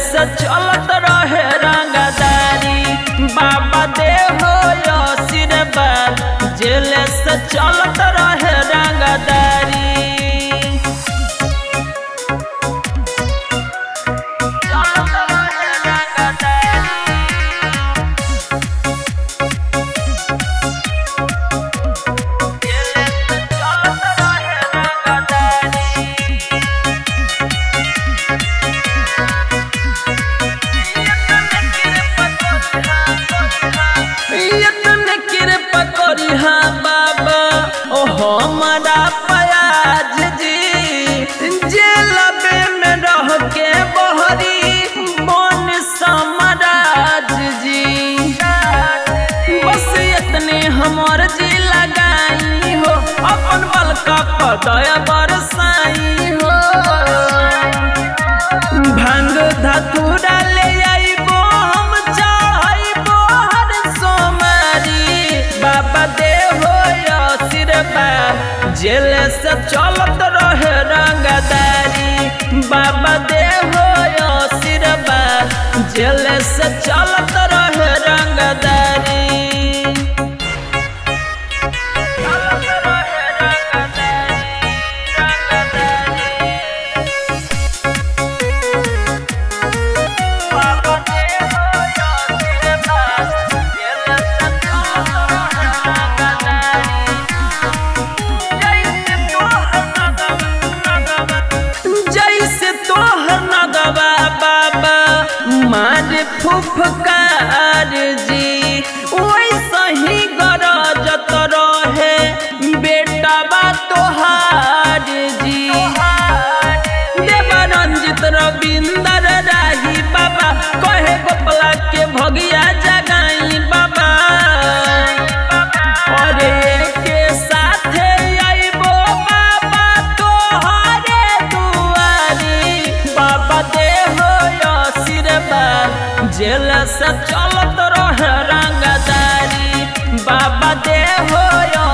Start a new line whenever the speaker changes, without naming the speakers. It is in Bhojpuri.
से चलत रहे रंगदारी बाबा दे हो आशीर्वाद जेल से चलत रहे रंगदारी चलत रहे रंगदारी जेल से चलत रहे रंगदारी यतन कृपा करी हाँ बाबा ओ हमारा पयाज जी जेलबे में रह के बहरी बन समराज जी बस इतने हमर जी लगाई हो अपन बल का पदय बरसाई हो भांग धतूरा ले आइबो हम चाहइबो हर सोमारी बाबा दे हो आशीर्वाद जेल से चलत रहे रंगदारी बाबा दे हो आशीर्वाद जेल से चलत रहे रंगदारी चलत रहे रंगदारी रंगदारी बाबा दे हो आशीर्वाद जेल से चलत रहे रंगदारी जैसे तोहर नगवा बाबा मारे फुफकार जी वैसे ही गरजत रहे बेटावा तोहार जी देवानंदित रविंदर राही बाबा कहे गोपला के भगिया जगाई बाबा अरे के साथे आइबो बाबा तोहरे दुआरी बाबा दे हो आशीर्वाद जेल से चलत रहे रंगदारी बाबा दे हो